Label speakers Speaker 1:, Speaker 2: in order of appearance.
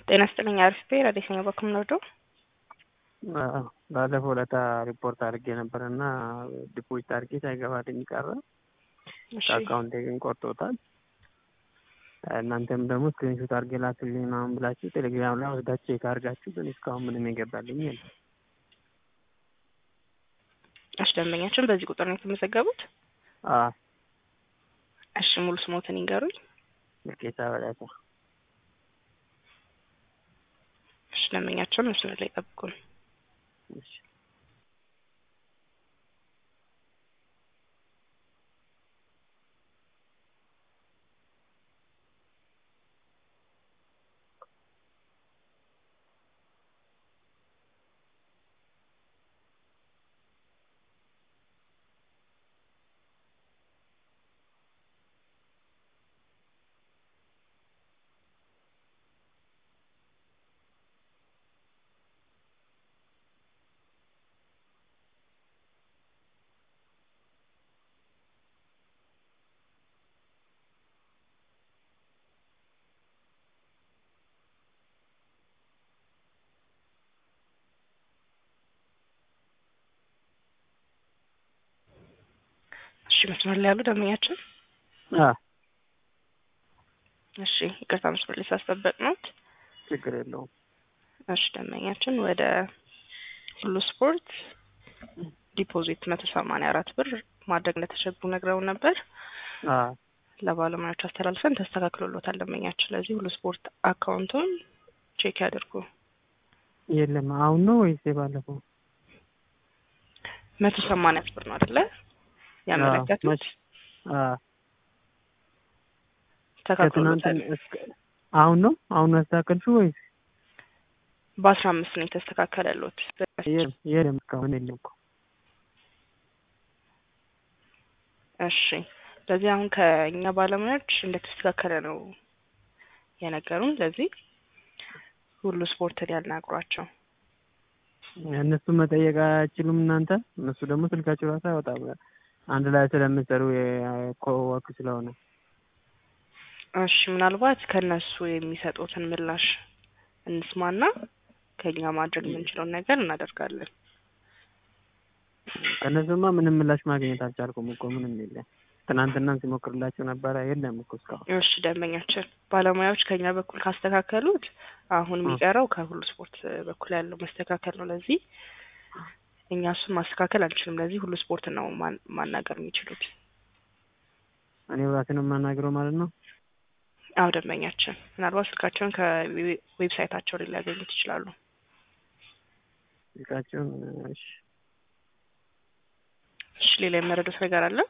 Speaker 1: ጤና ይስጥልኝ አሪፍ ረዴተኛ በኩል ነው
Speaker 2: ባለፈው ዕለታ ሪፖርት አድርጌ ነበር እና ዲፖዚት አድርጌ ሳይገባልኝ ቀረ። ከአካውንቴ ግን ቆርጦታል። እናንተም ደግሞ ስክሪንሾት አድርጌ ላክልኝ ምናምን ብላችሁ ቴሌግራም ላይ ወስዳችሁ ቼክ አድርጋችሁ ግን እስካሁን ምንም የገባልኝ የለም።
Speaker 1: እሺ ደንበኛችን በዚህ ቁጥር ነው የተመዘገቡት?
Speaker 2: አዎ
Speaker 1: እሺ ሙሉ ስሞትን ይንገሩኝ።
Speaker 2: ልኬታ በላታ
Speaker 1: እሺ ደንበኛችን መስመር ላይ ጠብቁን።
Speaker 2: እሺ
Speaker 1: እሺ መስመር ላይ ያሉ ደንበኛችን
Speaker 2: አዎ
Speaker 1: እሺ ይቅርታ መስመር ላይ ሳስጠበቅ ነው።
Speaker 2: ችግር የለውም።
Speaker 1: እሺ ደንበኛችን ወደ ሁሉ ስፖርት ዲፖዚት መቶ ሰማንያ አራት ብር ማድረግ እንደተቸገሩ ነግረውን ነበር።
Speaker 2: አዎ
Speaker 1: ለባለሙያዎች አስተላልፈን ተስተካክሎሎታል ደንበኛችን። ስለዚህ ሁሉ ስፖርት አካውንቱን ቼክ ያድርጉ።
Speaker 2: የለም አሁን ነው ወይስ የባለፈው?
Speaker 1: መቶ ሰማንያ ብር ነው አይደለ ያመለከቱት?
Speaker 2: አዎ
Speaker 1: ተስተካክሎሎታል።
Speaker 2: ከትናንት እስከ አሁን ነው አሁን ነው ያስተካከልሽው ወይስ?
Speaker 1: በአስራ አምስት ነው የተስተካከለሎት።
Speaker 2: የለም የለም እስካሁን የለም እኮ።
Speaker 1: እሺ ስለዚህ አሁን ከእኛ ባለሙያዎች እንደተስተካከለ ነው የነገሩን። ስለዚህ ሁሉ ስፖርትን ያናግሯቸው።
Speaker 2: እነሱ መጠየቅ አይችሉም እናንተ? እነሱ ደግሞ ስልካቸው ራሱ አይወጣም አንድ ላይ ስለምትሰሩ ኮወርክ ስለሆነ።
Speaker 1: እሺ ምናልባት ከእነሱ የሚሰጡትን ምላሽ እንስማና ከእኛ ማድረግ የምንችለውን ነገር እናደርጋለን።
Speaker 2: ከእነሱማ ምንም ምላሽ ማግኘት አልቻልኩም እኮ ምንም የለም። ትናንትና ሲሞክርላቸው ነበረ የለም እኮ እስካሁን።
Speaker 1: እሺ ደንበኛችን ባለሙያዎች ከኛ በኩል ካስተካከሉት አሁን የሚቀረው ከሁሉ ስፖርት በኩል ያለው መስተካከል ነው። ለዚህ እኛ እሱን ማስተካከል አንችልም። ለዚህ ሁሉ ስፖርት ነው ማን- ማናገር የሚችሉት።
Speaker 2: እኔ ራሴ ነው የማናግረው ማለት ነው።
Speaker 1: አዎ ደንበኛችን ምናልባት ስልካቸውን ከዌብሳይታቸው ላይ ሊያገኙት ይችላሉ።
Speaker 2: ስልካቸውን እሺ
Speaker 1: እሺ ሌላ የመረዱት ነገር አለ?